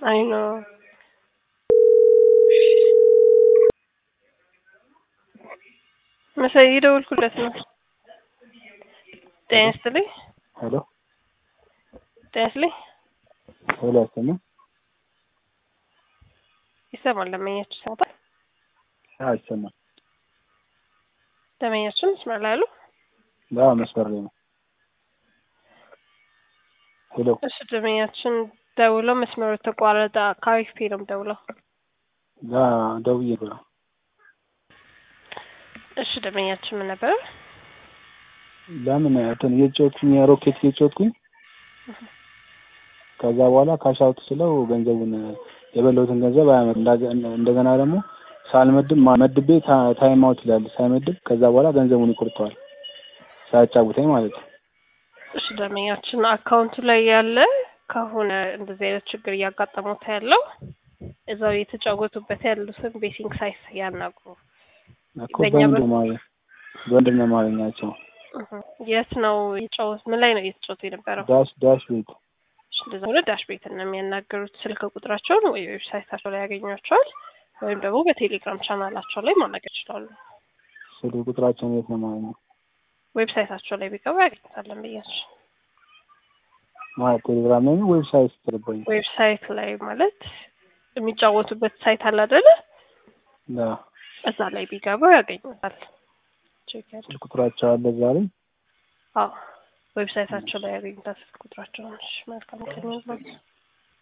አይ ኖ መሳይ የደወልኩለት ነው። ጤና ይስጥልኝ። ሄሎ ጤና ይስጥልኝ። ሄሎ ያሰማል? ይሰማል። ለመኛችሁ ይሰማል። አዎ ይሰማል። ለመኛችን መስመር ላይ አሉ። አዎ መስመር ላይ ነው። ሄሎ እሺ ደመኛችን ደውለው መስመሩ ተቋረጠ። ከአሪፍ ነው ደውለው። ጋ ደውዬ ብለው እሺ ደመኛችን ምን ነበረ? ለምን እንትን እየተጫወትኩኝ ሮኬት እየተጫወትኩኝ ከዛ በኋላ ካሻውት ስለው ገንዘቡን የበላሁትን ገንዘብ አያመ- እንዳገ- እንደገና ደግሞ ሳልመድብ ማ- መድቤ ታ- ታይም አውት ይላል ሳይመድብ ከዛ በኋላ ገንዘቡን ይቆርጠዋል ሳያጫውተኝ ማለት ነው። እሺ ደመኛችን አካውንቱ ላይ ያለ ከሆነ እንደዚህ አይነት ችግር እያጋጠሙት ያለው እዛው የተጫወቱበት ያሉትን ቤቲንግ ሳይት ያናግሩ። እኮ በእኛ በምንድን ማለት በምንድን ነው ማለኛቸው እህ የት ነው የጫወት ምን ላይ ነው እየተጫወቱ የነበረው? ዳሽ ዳሽ ቤት እሺ እንደዛ ሆነ ዳሽ ቤት ነው የሚያናገሩት። ስልክ ቁጥራቸውን ወይ ዌብሳይታቸው ላይ ያገኟቸዋል ወይም ደግሞ በቴሌግራም ቻናላቸው ላይ ማናገር ይችላሉ። ስልክ ቁጥራቸውን የት ነው ማለት ነው ዌብሳይታቸው ላይ ቢገቡ ያገኙታለን ብያቸው። ማለት ቴሌግራም ላይ ነው ዌብሳይት ተልበኝ ዌብሳይት ላይ ማለት የሚጫወቱበት ሳይት አለ አይደለ? እዛ ላይ ቢገቡ ያገኙታል። ቼክ ያድርጉ። ስልክ ቁጥራቸው አለ ዛሬ አዎ ዌብሳይታቸው ላይ ያገኙታል ስልክ ቁጥራቸውን። እሺ መልካም ቀን ይሁንላችሁ።